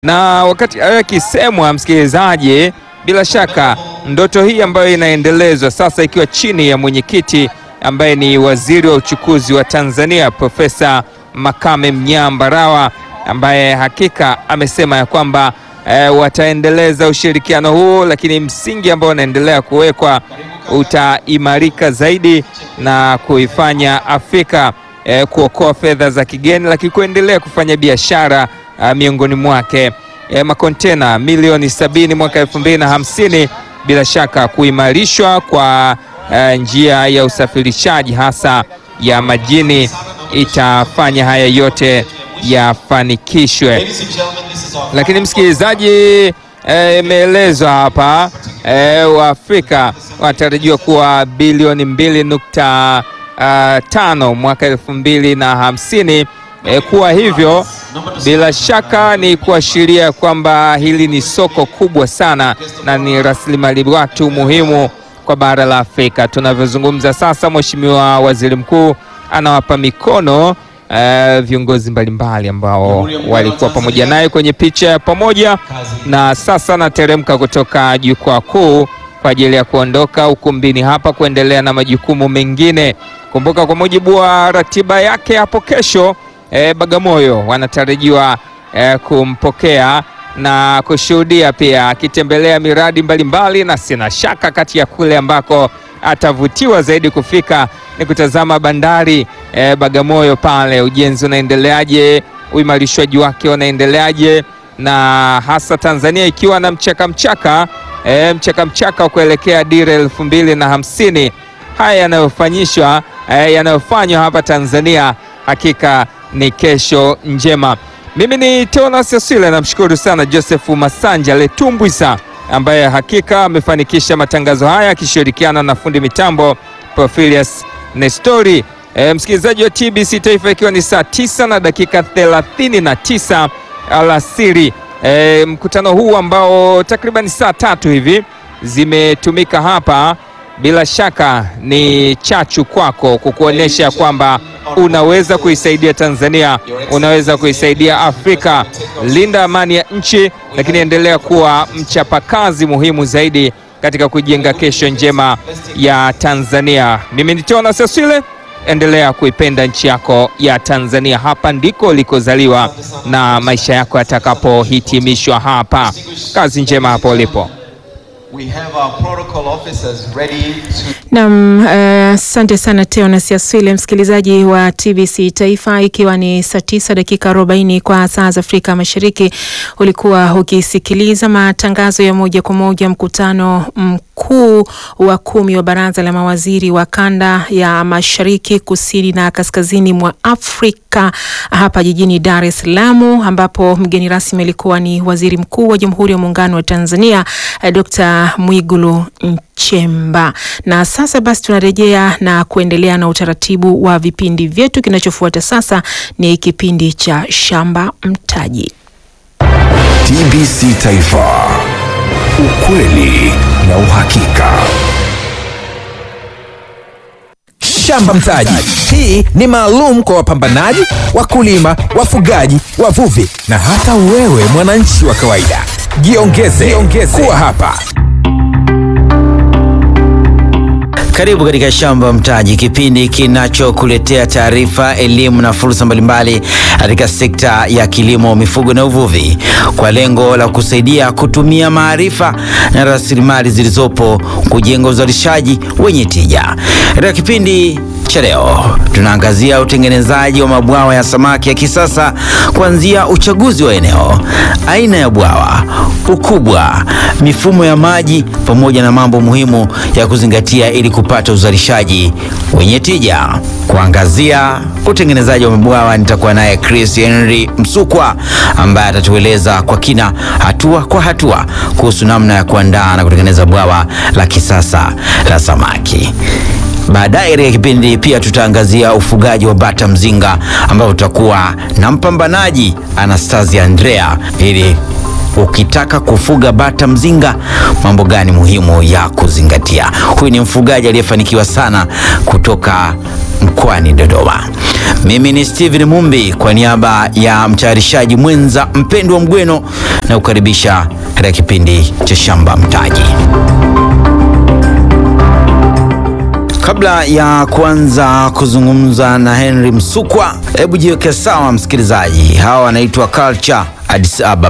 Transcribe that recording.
Na wakati hayo yakisemwa, msikilizaji, bila shaka ndoto hii ambayo inaendelezwa sasa ikiwa chini ya mwenyekiti ambaye ni waziri wa uchukuzi wa Tanzania Profesa Makame Mnyambarawa ambaye hakika amesema ya kwamba e, wataendeleza ushirikiano huu, lakini msingi ambao unaendelea kuwekwa utaimarika zaidi na kuifanya Afrika e, kuokoa fedha za kigeni, lakini kuendelea kufanya biashara a, miongoni mwake e, makontena milioni sabini mwaka elfu mbili na hamsini bila shaka kuimarishwa kwa e, njia ya usafirishaji hasa ya majini itafanya haya yote yafanikishwe. Lakini msikilizaji, imeelezwa e, hapa e, Waafrika wanatarajiwa kuwa bilioni mbili nukta uh, tano mwaka elfu mbili na hamsini. E, kuwa hivyo bila shaka ni kuashiria kwamba hili ni soko kubwa sana na ni rasilimali watu muhimu kwa bara la Afrika. Tunavyozungumza sasa, Mheshimiwa Waziri Mkuu anawapa mikono Uh, viongozi mbalimbali ambao walikuwa pamoja naye kwenye picha ya pamoja, na sasa anateremka kutoka jukwaa kuu kwa ajili ya kuondoka ukumbini hapa kuendelea na majukumu mengine. Kumbuka, kwa mujibu wa ratiba yake hapo kesho, eh, Bagamoyo wanatarajiwa eh, kumpokea na kushuhudia pia akitembelea miradi mbalimbali mbali, na sina shaka kati ya kule ambako atavutiwa zaidi kufika ni kutazama bandari eh, Bagamoyo pale, ujenzi unaendeleaje, uimarishwaji wake unaendeleaje, na hasa Tanzania ikiwa na mchaka mchaka eh, mchaka mchaka wa kuelekea dira elfu mbili na hamsini. Haya yanayofanyishwa eh, yanayofanywa hapa Tanzania hakika ni kesho njema. Mimi ni Teonas Asile, namshukuru sana Joseph Masanja Letumbwisa ambaye hakika amefanikisha matangazo haya akishirikiana na fundi mitambo Profilius Nestori. E, msikilizaji wa TBC Taifa, ikiwa ni saa tisa na dakika thelathini na tisa alasiri. E, mkutano huu ambao takriban saa tatu hivi zimetumika hapa, bila shaka ni chachu kwako kukuonyesha kwamba unaweza kuisaidia Tanzania, unaweza kuisaidia Afrika. Linda amani ya nchi, lakini endelea kuwa mchapakazi muhimu zaidi katika kujenga kesho njema ya Tanzania. Mimi ni Tona Sasile, endelea kuipenda nchi yako ya Tanzania. Hapa ndiko ulikozaliwa na maisha yako yatakapohitimishwa hapa. Kazi njema hapo ulipo. Naam, asante uh, sana Teonas Aswile, msikilizaji wa TBC Taifa, ikiwa ni saa tisa dakika arobaini kwa saa za Afrika Mashariki. Ulikuwa ukisikiliza matangazo ya moja kwa moja mkutano mkuu wa kumi wa baraza la mawaziri wa kanda ya mashariki, kusini na kaskazini mwa Afrika hapa jijini Dar es Salaam, ambapo mgeni rasmi alikuwa ni waziri mkuu wa Jamhuri ya Muungano wa Tanzania Dr. Mwigulu Nchemba. Na sasa basi tunarejea na kuendelea na utaratibu wa vipindi vyetu. Kinachofuata sasa ni kipindi cha Shamba Mtaji. TBC Taifa, ukweli na uhakika. Shamba Mtaji. Hii ni maalum kwa wapambanaji, wakulima, wafugaji, wavuvi na hata wewe mwananchi wa kawaida. Jiongeze, jiongeze kuwa hapa. Karibu katika Shamba Mtaji, kipindi kinachokuletea taarifa, elimu na fursa mbalimbali katika sekta ya kilimo, mifugo na uvuvi, kwa lengo la kusaidia kutumia maarifa na rasilimali zilizopo kujenga uzalishaji wenye tija. Katika kipindi cha leo tunaangazia utengenezaji wa mabwawa ya samaki ya kisasa, kuanzia uchaguzi wa eneo, aina ya bwawa, ukubwa, mifumo ya maji, pamoja na mambo muhimu ya kuzingatia ili kupata uzalishaji wenye tija. Kuangazia utengenezaji wa mabwawa, nitakuwa naye Chris Henry Msukwa ambaye atatueleza kwa kina, hatua kwa hatua, kuhusu namna ya kuandaa na kutengeneza bwawa la kisasa la samaki. Baadaye katika kipindi pia tutaangazia ufugaji wa bata mzinga, ambapo tutakuwa na mpambanaji Anastasia Andrea ili ukitaka kufuga bata mzinga, mambo gani muhimu ya kuzingatia? Huyu ni mfugaji aliyefanikiwa sana kutoka mkoani Dodoma. Mimi ni Steven Mumbi kwa niaba ya mtayarishaji mwenza mpendwa Mgweno na kukaribisha katika kipindi cha Shamba Mtaji. Kabla ya kuanza kuzungumza na Henry Msukwa, hebu jiweke sawa msikilizaji. Hawa wanaitwa Culture Addis Ababa.